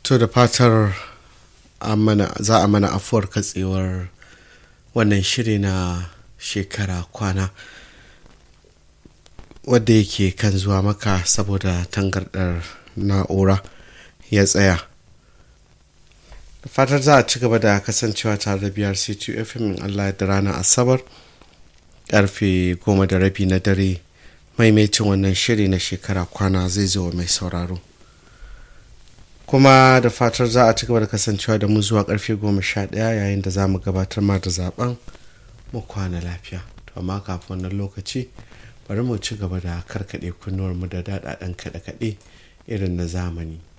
to da fatar za a mana afuwar katsewar wannan shiri na shekara kwana wadda yake kan zuwa maka saboda tangardar na'ura ya tsaya da fatar za a ci gaba da kasancewa tare da biyar c2 fm allah da ranar asabar karfe goma da rabi na dare maimaitin wannan shiri na shekara kwana zai zo mai sauraro kuma da fatar za a ci gaba da kasancewa da mu zuwa karfe goma sha ɗaya yayin da za mu gabatar ma da zaben mu kwana lafiya to amma kafin wannan lokaci bari mu ci gaba da karkaɗe kunnuwar mu da daɗaɗen kaɗe-kaɗe irin na zamani